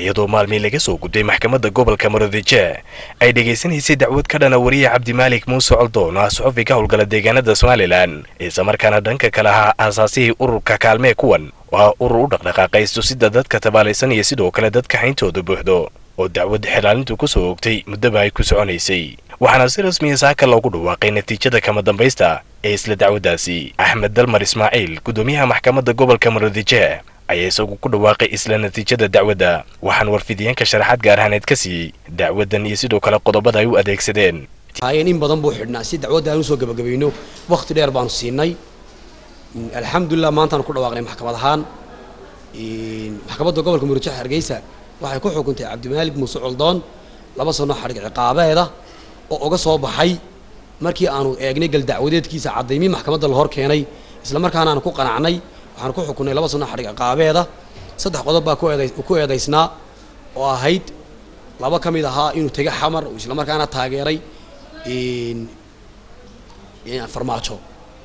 iyadoo maalmii laga soo gudbay maxkamadda gobolka maroodijeeh ay dhegaysanaysay dacwad ka dhana wariye cabdimaalik muuse coldoon oo ah suxufi ka howlgala deegaanada somalilan islamarkaana dhanka kale ahaa aasaasihii ururka kaalmee kuwan waa urur u dhaqdhaqaaqay istusida dadka tabaalaysan iyo sidoo kale dadka hayntooda buuxdo oo dacwad xilaalintu ku soo ogtay muddaba ay ku soconaysay waxaana si rasmiya saaka loogu dhawaaqay natiijada kama dambaysta ee isla dacwaddaasi axmed dalmar ismaaciil guddoomiyaha maxkamadda gobolka maroodijeeh ayaa isagu ku dhawaaqay isla natiijada dacwadda waxaan warfidiyeenka sharaxaad gaar ahaaneed ka siiyey dacwaddan iyo sidoo kale qodobada ay u adeegsadeen haayeen in badan buu xidhnaa si dacwadda aan usoo gabagabayno wakhti dheer baanu siinay alxamdulilah maantaanu ku dhawaaqnay maxkamad ahaan maxkamadda gobolka murujax hargeysa waxay ku xukuntay cabdimaalik muuse coldoon laba sano xadhig ciqaabeeda oo uga soo baxay markii aanu eegnay gal dacwadeedkiisa caddaymii maxkamadda la hor keenay isla markaana aanu ku qanacnay waxaanu ku xukunnay laba sano xadhig ciqaabeeda saddex qodob baa ku eedaysnaa oo ahayd laba ka mid ahaa inuu tega xamar uu isla markaana taageeray farmaajo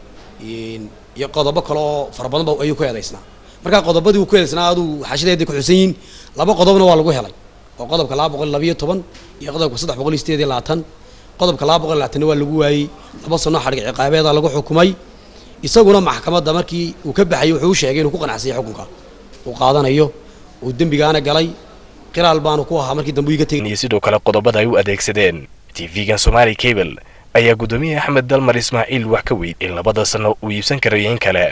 iyo qodobo kale oo fara badan ba ayuu ku eedaysnaa markaa qodobadii uu ku eedaysnaa aduu xashadeedii ku xusan yihiin laba qodobna waa lagu helay oo qodobka laba boqol labayo toban iyo qodobka saddex boqol iyo sideed iyo labaatan qodobka laba boqol iyo labaatanna waa lagu waayey laba sano xadhig ciqaabeeda lagu xukumay isaguna maxkamadda markii uu ka baxayay wuxuu u sheegay inuu ku qanacsanyay xukunka uu qaadanayo uu dembigaana galay qiraal baanu ku ahaa markii dambe iga tegay iyo sidoo kale qodobada ay u adeegsadeen tv-gan somali cable ayaa guddoomiye axmed dalmar ismaaciil wax ka weyd in labada sano uu iibsan karayo in kale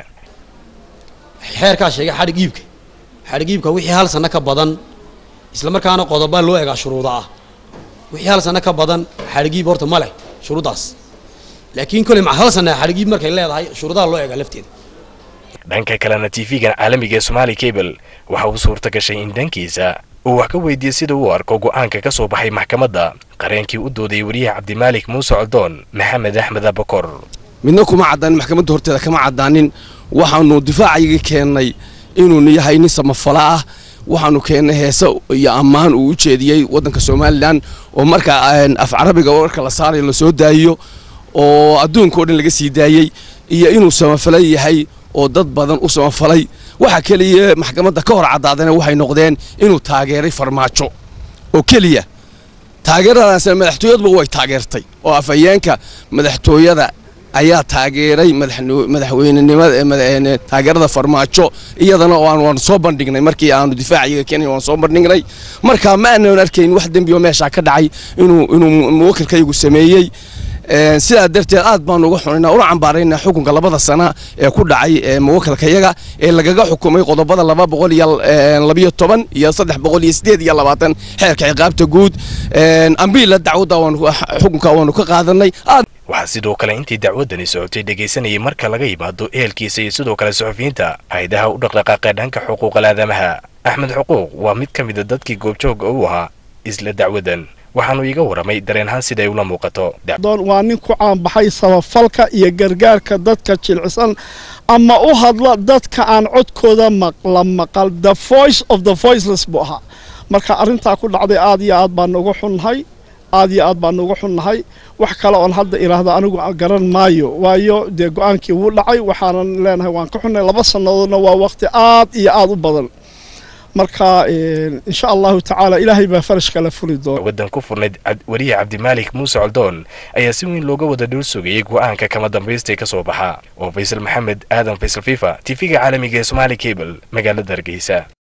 xeerkaa sheegay xadhig iibka xadhig iibka wixii hal sanno ka badan isla markaana qodobaa loo egaa shuruuda ah wixii hal sanno ka badan xadhig iib horta ma leh shuruuddaas laakiin koley ma hal sanna xadhig iib markay leedahay shuruudaha loo egaa lafteeda dhanka kalena tv-gan caalamiga ee somali cable waxa uu suurta gashay in dhankiisa uu wax ka weydiiyey sida uu arko go'aanka ka soo baxay maxkamadda qareenkii u doodayay wariyaha cabdimaalik muuse coldoon maxamed axmed abakor midna kuma caddaanin maxkamadda horteeda kama caddaanin waxaanu difaacayaga keennay inuu yahay nin samafala ah waxaanu keennay heese iyo ammaan uu u jeediyey waddanka somalilan oo marka af carabiga warka la saarayo lasoo daayiyo oo adduunka o dhan laga sii daayey iyo inuu samafala yahay oo dad badan u samafalay waxa keliya maxkamadda ka hor caddaadana waxay noqdeen inuu taageeray farmaajo oo keliya taageeradaasna madaxtooyaduba way taageertay oo afhayeenka madaxtooyada ayaa taageeray madaxweynenimada taageerada farmaajo iyadana waanu soo bandhignay markii aanu difaaciyaga keenay waan soo bandhignay marka ma aanan arkayn wax dembi oo meeshaa ka dhacay inuu inuu muwakilkaygu sameeyey sidaa darteed aad baanu uga xunaynaa una cambaaraynaa xukunka labada sana ee ku dhacay muwakilkayaga ee lagaga xukumay qodobada laba boqol iyo labiyo toban iyo saddex boqol iyo sideed iyo labaatan xeerka ciqaabta guud ambiila dacwadda xukunka waanu ka qaadanay waxaa sidoo kale intii dacwaddani socotay dhegaysanayay marka laga yimaado ehelkiisa iyo sidoo kale suxufiyiinta hay-adaha u dhaqdhaqaaqee dhanka xuquuqal aadamaha axmed xuquuq waa mid ka mida dadkii goobjooga u ahaa isla dacwaddan waxaanu iiga warramay dareenhaan siday ula muuqato waa nin ku caanbaxay sabafalka iyo gargaarka dadka jilcisan ama u hadla dadka aan codkooda la maqal the voice of the voiceless buu ahaa marka arrintaa ku dhacday aad iyo aad baan uga xunnahay aad iyo aad baan uga xunnahay wax kale oon hadda idhaahdo anigu garan maayo waayo dee go-aankii wuu dhacay waxaanan leenahay waan ka xunnahay laba sannadoodna waa waqti aad iyo aad u badan marka insha allahu tacaala ilaahay baa farashka la fuli doona waddan ku furnayd wariye cabdimaalik muuse coldoon ayaa si weyn looga wada dhul sugayay go'aanka kama dambaystay ka soo baxa oo faysal maxamed aadan faysal fifa tv-ga caalamiga ee somaali cable magaalada hargeysa